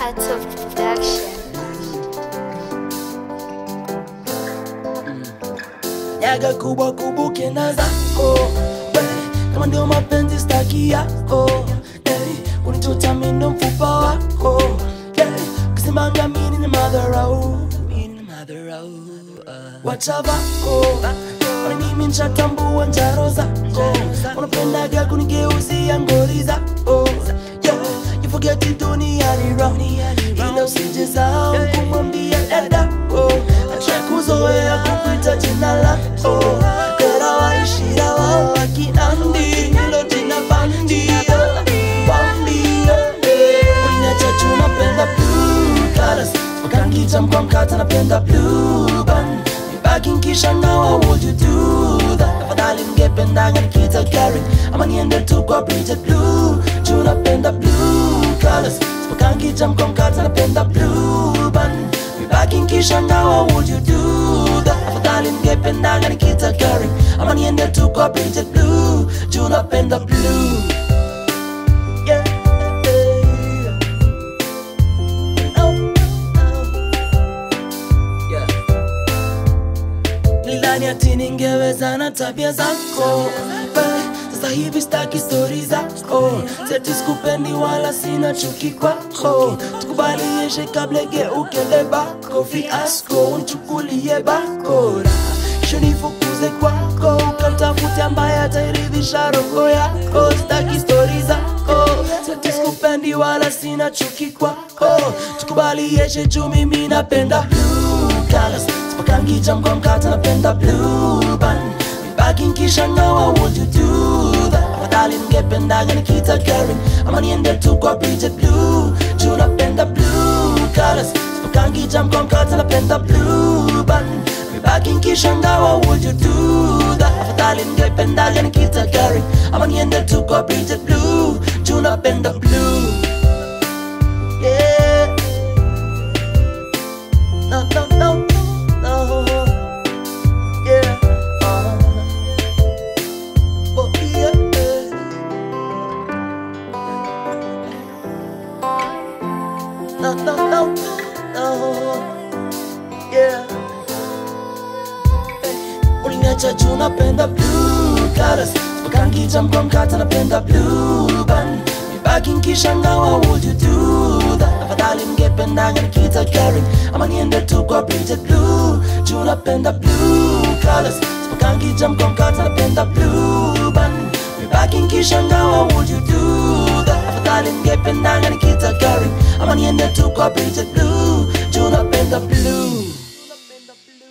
Art of Production. nyaga kubwa kubuke na zako we, kama ndio mapenzi staki yako hey, unituta mindo mfupa wako hey, kisimanga mini ni madharau mini ni madharau uh. wachavako Kwani mimi nchatambua njaro zako unapendaga kunigeuzia ngori zako yeah, you forget it duniani wrong ila usijisahau kumwambia dadako acha kuzoea kukuita jina lako Kera waishia wao wakinandi hilo jina bandia bandia Uliniacha juu napenda blue colors Wakangita mkwa mkata napenda blue band Nibaki nkishangaa what would you do that Afadhali mngependaga nikita Gary Ama niende tu kwa Bridget Blue Juu napenda blue colors Wakangita mkwa mkata napenda blue band Nibaki nkishangaa what would you do that Afadhali mngependaga nikita Gary Ama niende tu kwa Bridget Blue Juu napenda blue Yeah, yeah. Oh, oh. Yeah. Nilidhani ati ningeweza na tabia zako Eh, sasa hivi staki stori zako seti skupendi wala sina chuki kwako tukubalieshe kabla geuke lebako fiasko unchukulie bakora shunifukuze kwako ukamtafute ambaye atairidhisha roho yako staki stori zako seti skupendi wala sina chuki kwako tukubalieshe juu mimi napenda blue colors Sipakangija mkwa mkata napenda blue band Mibaki nkishangaa what would you do that Afadhali ningependaga nikita Karen Ama niende tu kwa Bridget Blue Juu napenda blue colors Sipakangija mkwa mkata napenda blue band Mibaki nkishangaa what would you do that Afadhali ningependaga nikita Karen Ama niende tu kwa Bridget Blue Juu napenda blue Yeah no, no, no, no. Yeah. Uh, oh, yeah. No, no, no, no. Yeah. Uliniacha juu napenda blue colors Wakangita mkwa mkata napenda blue band Mibaki nkishangaa what would you do that Afadhali mngependaga nikita Karen Ama niende tu kwa Bridget Blue Juu napenda blue colors Wakangita mkwa mkata napenda blue band Mibaki nkishangaa what would you do that Afadhali mngependaga nikita Karen Ama niende tu kwa Bridget Blue Juu napenda blue